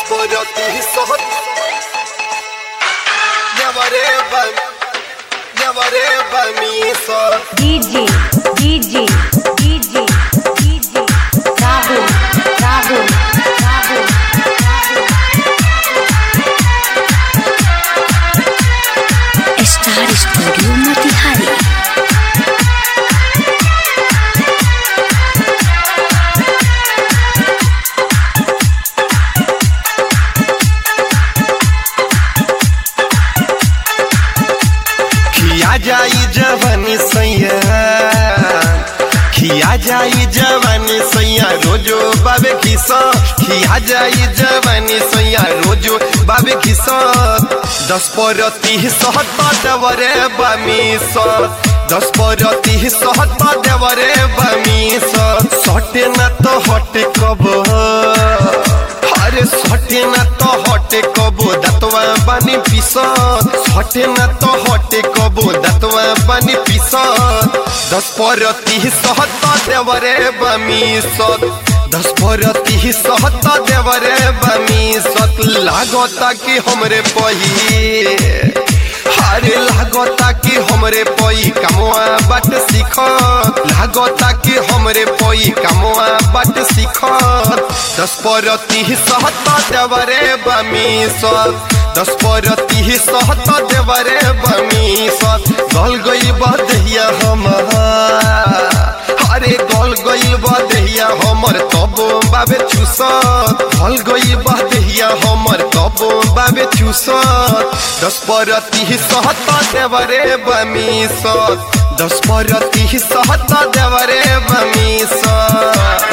Despojoti sohot Nevareba Nevareba mi sohot DJ, DJ, DJ, DJ, Rahul, Rahul, Rahul, star studio Motihari खिया जाई जवानी सैया खिया जाई जवानी सैया रोजो बाबे किसा खिया जाई जवानी सैया रोजो बाबे किसा दस पर तीह सहत देवरे बमी सत दस पर तीह सहत देवरे बमी सत सटे न तो हटे कब अरे सटे न तो हटे कबो दतवा बानी पिसत सटे न तो हटे कबो दतवा बानी पिसत दस पर तीह सहत देवरे बमी सत दस पर तीह सहत देवरे बमी सत लागता कि हमरे पही अरे लागता कि हमरे पई कमवा बट सीख लागता कि हमरे पई कमवा बट सीख दस पर तीह सहत देवरे बमी सत दस पर तीह सहत देवरे बमी सत गल गई बदहिया हमार अरे गल गई बदहिया हमर तब बाबे चूसत गल गई बदहिया हमर तब बाबे चूसत दस पर तीह सहत देवरे बमी सत दस पर तीह सहत देवरे बमी सत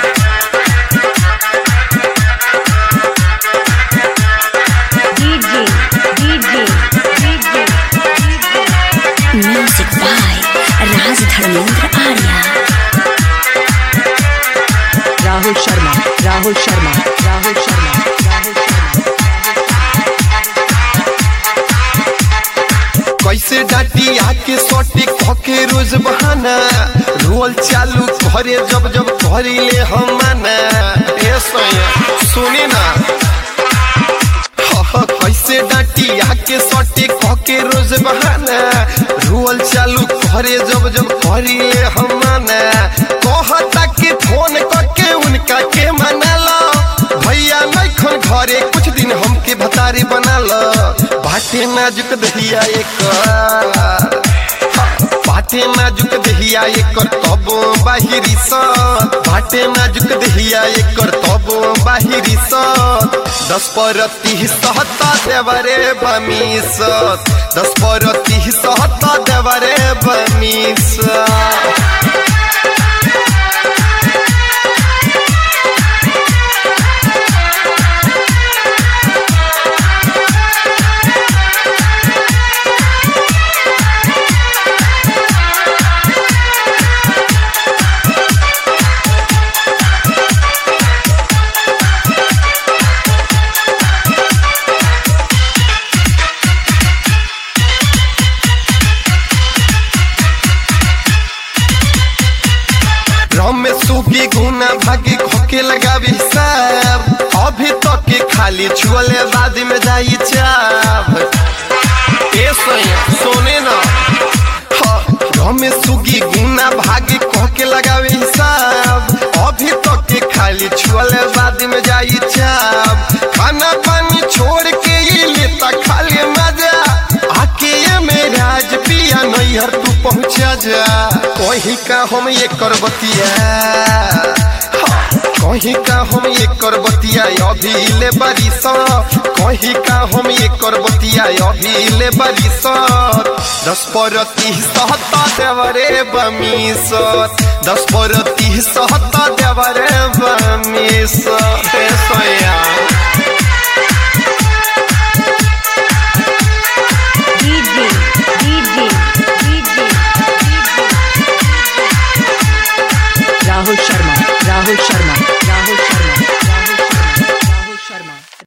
DJ, DJ, DJ, music by Raj Dharmendra Arya Rahul Sharma Rahul Sharma Rahul Sharma Rahul कैसे डाटी आके सोटी खके रोज बहाना रोल चालू करे जब जब करिले हम माना ए सैया सुनी ना ह, कैसे डाटी आके सोटी खके रोज बहाना रोल चालू करे जब जब करिले हम माना कहता कि फोन करके उनका के मना लो भैया नैखन घरे कुछ दिन हमके भतारी बना लो बाटे नाजुक दहिया एक बाटे नाजुक दहिया एकर तब बाहिरी स बाटे नाजुक दहिया एकर तब बाहिरी स दस पर तीह सहता देवरे बमी सत दस पर तीह सहता देवरे बमी सत रम में सूखी गुना भागी खोके लगावी हिसाब अभी तक के खाली छुअले बाद में जाई चाप ए सोया सोने ना रम में सूखी गुना भागी खोके लगावी हिसाब अभी तक के खाली छुअले बाद में जाई चाप खाना पानी छोड़ के ये लेता खाली मजा आके ये मेरा आज पिया नैहर तू पहुँचा जा कहीं का हम ये करबतिया कहीं का हम ये करबतिया अभी ले बारिश कहीं का हम ये करबतिया अभी ले बारिश दस पर तीस सहता देवरे बमी सत दस पर तीस सहता देवरे बमी सत हे सोया